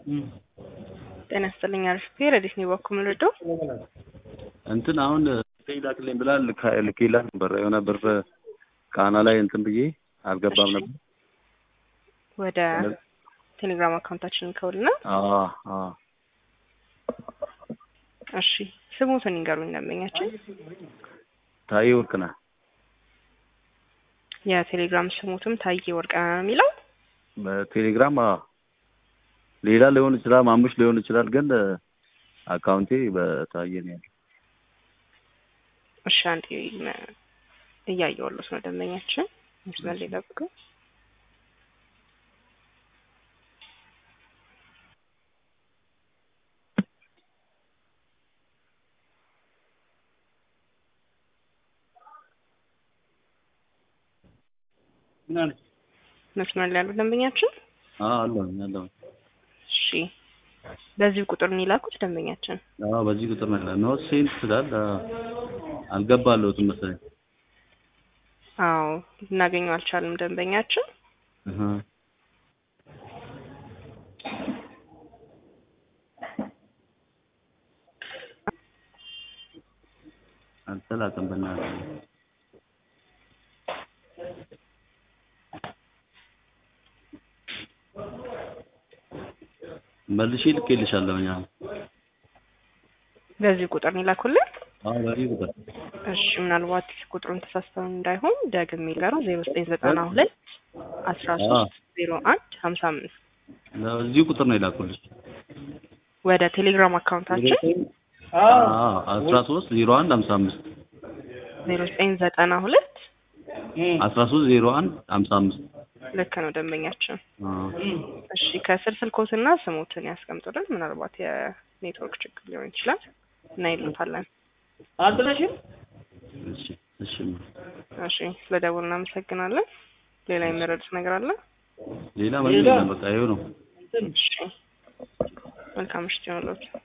ጤና ይስጥልኝ አሪፍ ረዲት ነው በኩል ምልዶ እንትን አሁን ላክልኝ ብላ ልኬላት ነበር። የሆነ ብር ቃና ላይ እንትን ብዬ አልገባም ነበር። ወደ ቴሌግራም አካውንታችንን ከውልና አዎ አዎ እሺ ስሙትን ይንገሩኝ ደንበኛችን ታዬ ወርቅነህ የቴሌግራም ስሙትም ታዬ ወርቅነህ ነው የሚለው በቴሌግራም አዎ ሌላ ሊሆን ይችላል ማሙሽ ሊሆን ይችላል ግን አካውንቴ በታዬ ነው ያለው እሺ አንዴ እያየሁለት ነው ደንበኛችን መስመር ላይ ጠብቁ መስመር ላይ ያሉ ደንበኛችን አዎ አለሁ አለሁ እሺ በዚህ ቁጥር ነው የላኩት ደንበኛችን አዎ በዚህ ቁጥር ነው ያለው ኖ ሴንት ስላል አልገባለሁትም መሰለኝ አዎ ልናገኘው አልቻልም ደንበኛችን እህ አልተላከም በእናትህ መልሼ ልኬልሻለሁ እኛ በዚህ ቁጥር ነው የላኩልን አዎ በዚህ ቁጥር እሺ ምናልባት ቁጥሩን ተሳስተው እንዳይሆን ደግሜ ልንገረው ዜሮ ዘጠኝ ዘጠና ሁለት አስራ ሶስት ዜሮ አንድ ሀምሳ አምስት እዚሁ ቁጥር ነው የላኩልሽ ወደ ቴሌግራም አካውንታችን አስራ ሶስት ዜሮ አንድ ሀምሳ አምስት ዜሮ ዘጠኝ ዘጠና ሁለት አስራ ሶስት ዜሮ አንድ ሀምሳ አምስት ልክ ነው ደንበኛችን እሺ ከስር ስልኮትና ስሞትን ያስቀምጡልን ምናልባት የኔትወርክ ችግር ሊሆን ይችላል እና ይሉታለን አልጥለሽም እሺ እሺ እሺ ስለደወሉ እናመሰግናለን ሌላ የሚረዱት ነገር አለ ሌላ ምንም የለም በቃ ይኸው ነው እሺ መልካም ምሽት ይሁንልዎት